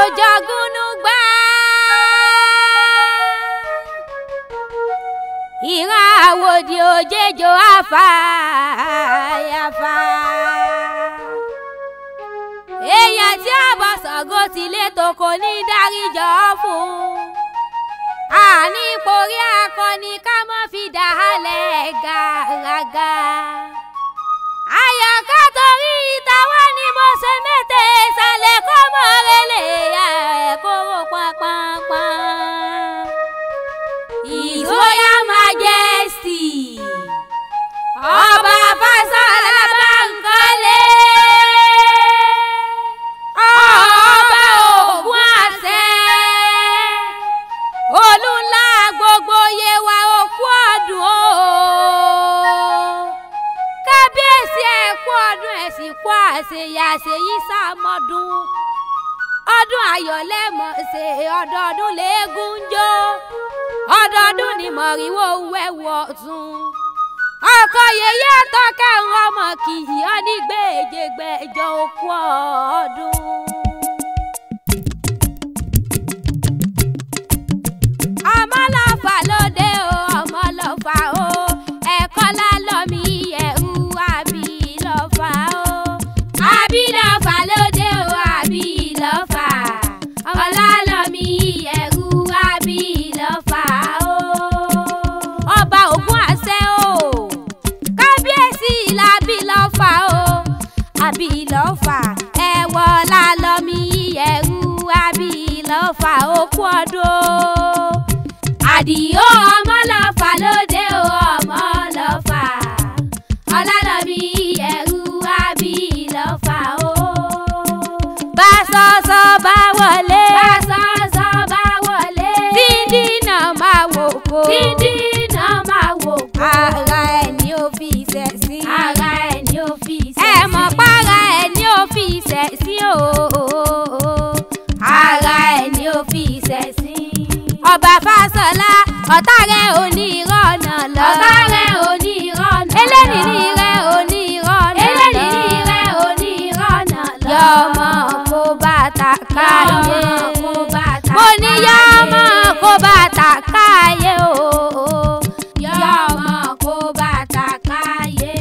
jọgúnú gbá. ìran àwòdì òjèjò àfàyàfà. èèyàn tí àbọ̀ Ṣàngó ti lé toko ní dáríjọ́ fún. àní porí akọni ká mọ́ fi dàálẹ̀ gàràgà. àyàká torí ìtawọ́ ni mo ṣe mẹ́tẹ̀ ìsàlẹ̀ kó mọ́ relé ẹ̀ kóró pánpánpán. His Royal Majesty ọba Fásọlá Bánkọ́lé ọba Ògún àṣẹ olúńlá gbogbo Yewa òkú ọdún o kábíyèsí ẹ kú ọdún ẹ sì kú àṣeyà àṣeyí sàmọdún ọdún ayọ̀ lẹ́mọ̀ ṣe ọdọọdún léegun jó ọdọọdún ni mọ̀rìwò wẹ̀wù ọ̀tún ọkọ yèyé tọkẹ́ ń ọmọ kìí ọ ní gbèjègbèjọ òkú ọdún. ọmọlọ́fà lóde o ọmọlọ́fà o ẹ̀kọ́ lálọ́mí ẹ̀rú àbí lọ́fà o àbí lọ́fà lóde o àbí lọ́fà ọlálọ́mí ẹ̀rú àbí lọ́fà o ọba Ògún àṣẹ o kábíyèsí làbí lọ́fà o àbí lọ́fà ẹ̀wọ̀ lálọ́mí ẹ̀rú àbí lọ́fà òkú ọdún o àdìó ọmọ lọ́fà lóde o ọmọ lọ́fà ọlálọ́mí ẹ̀rú àbí lọ́fà o. bá sọ́sọ́ bá wọlé. bá sọ́sọ́ bá wọlé. dídí náà máa wò kó. dídí náà máa wò kó. ara ẹ̀ ni ó fi ìṣẹ̀ sí. ara ẹ̀ ni ó fi ìṣẹ̀ sí. ẹ mọ̀ para ẹ̀ ni ó fi ìṣẹ̀ sí o. ara ẹ̀ ni ó fi ìṣẹ̀ sí. ọba Fásọlá ọ̀tá rẹ̀ ò ní ìrọ̀nà lọ. ọ̀tá rẹ̀ ò ní ìrọ̀nà lọ. eléyìí rẹ̀ ò ní ìrọ̀nà lọ. eléyìí rẹ̀ ò ní ìrọ̀nà lọ. yọmọ kó bàtà káyé. mo ní yọmọ kó bàtà káyé o. yọmọ kó bàtà káyé.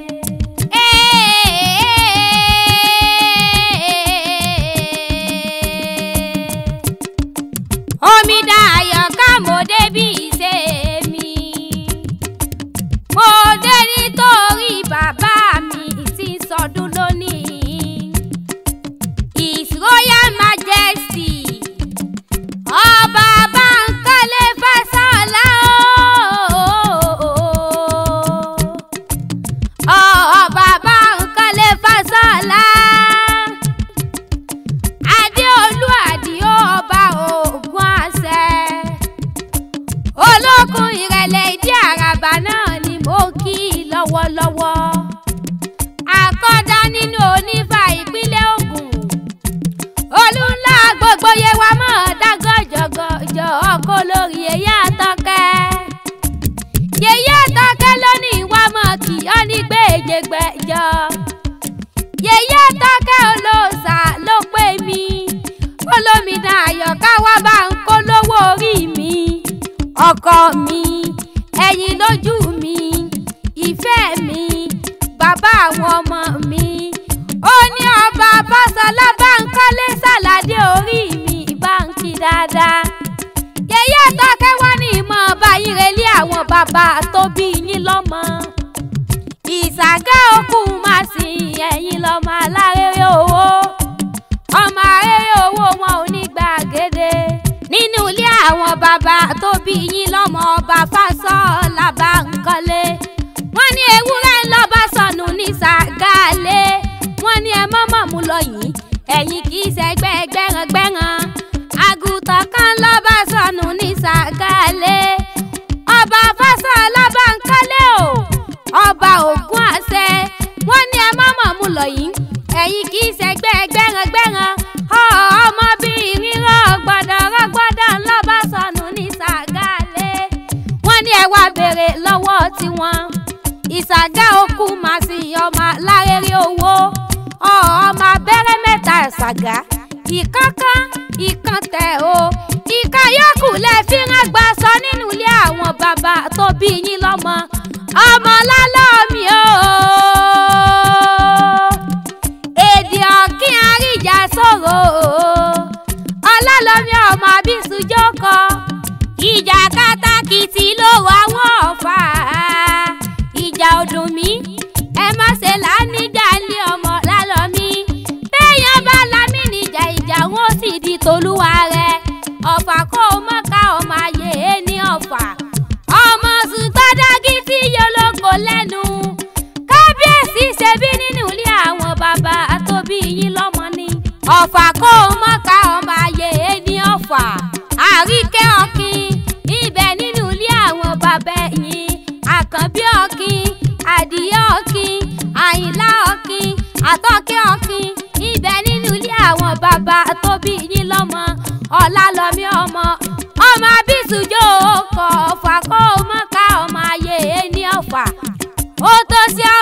omi dayọ̀ ká mo débi ìṣe mi. mo dé nítorí bàbá mi tí ń sọdún lónìí. His Royal Majesty ọba Bánkọ́lé Fásọlá o. ọba Bánkọ́lé Fásọlá adéolú àdìó ọba Ògún àṣẹ olókun ìrẹ̀lẹ̀ ìdí àràbà náà ni mo kí i lọ́wọ́lọ́wọ́ àkọ́dá nínú onífà ìpínlẹ̀ Ògùn olúńlá gbogbo Yewa mọ̀ dágọ́jọ́gọ́jọ́ ọkọ lórí èyí àtọ́kẹ́ yèyí àtọ́kẹ́ lónìí wá mọ̀ kí ọ ní gbèjègbèjọ yèyí àtọ́kẹ́ olóòṣà ló pè mí olómìnira àyọ̀ká wá bá ń kó lówó orí mi ọkọ mi ẹ̀yìn lójú mi ìfẹ́ mi bàbá àwọn ọmọ mi ó ní ọba Fásọlá Bánkọ́lé sàládé orí mi báńkì dáadáa yèyí àtọ́kẹ́ wá ní ìmọ̀ ọba yín relé àwọn bàbá tó bí yín lọ́mọ ìsàgá òkú máa sìn ẹ̀yìn lọ́mọ alárèrè owó ọmọ arére owó wọn ò ní gbàgede nínú ilé àwọn bàbá tó bí yín lọ́mọ ọba Fásọlá Bánkọ́lé wọ́n ní ewúrẹ́ ńlọ́ba sọnù ní sàgálé wọ́n ní ẹ mọ́mọ́ mú lọ yìí ẹ̀yìn kì í ṣẹgbẹ́ gbẹ́rangbẹ́ran àgùntàn kan lọ́ba sọnù ní sàgálé ọba Fásọlá Bánkọ́lé o ọba Ògún àṣẹ wọ́n ní ẹ mọ́mọ́ mú lọ yìí ẹ̀yìn kì í ṣẹgbẹ́ gbẹ́rangbẹ́ran ọmọbìnrin rọ̀gbọ̀dọ̀ rọ̀gbọ̀dọ̀ ńlọ́ba sọnù ní sàgálé wọ́n ní ẹ wá béèrè lọ́wọ́ tiwọn ìsàgá òkú màá sì ọmọ alárèrè owó ọmọ abẹ́rẹ́ mẹ́ta ìsàgá ìkánkán ìkan tẹ̀ o ìka yòókù lẹ fi rán gbà sọ nínú ilé àwọn bàbá tó bí yín lọ́mọ ọmọ lálọ́ọ̀mí o èdè ọ̀kín àríjà sọ̀rọ̀ ọlọ́lọ́mí ọmọ abísùjọ́ kọ ìjà kátàkìtì ló wà wọ́n ọ̀fà ìjà ọdún mi ẹ má ṣe lánìjà lé ọmọ lálọ́mí téèyàn bá lámì níjà ìjà wọn ó sì di tolúwa rẹ ọ̀fà kó o mọ̀ ká ọmọ ayé e ní ọ̀fà ọmọ sùtọ́dágí tí yolóko lẹ́nu kábíyèsí ṣe bí nínú ilé àwọn bàbá tó bí yín lọ́mọ ni ọ̀fà kó o mọ̀ ká ọmọ ayé e ní ọ̀fà àríkẹ́ ọ̀kìn ibẹ̀ nínú ilé àwọn bàbá yín àkànbí ọ̀kìn àdìyẹ ọ̀kìn àyìnlá ọ̀kìn àtọ́kẹ́ ọ̀kìn ibẹ̀ nínú ilé àwọn bàbá tó bí yín lọ́mọ ọ̀làlọ́mí ọmọ ọmọ abísùjọ́ ọkọ̀ ọ̀fà kó o mọ̀ ká ọmọ ayé e ní ọ̀fà ó tó sí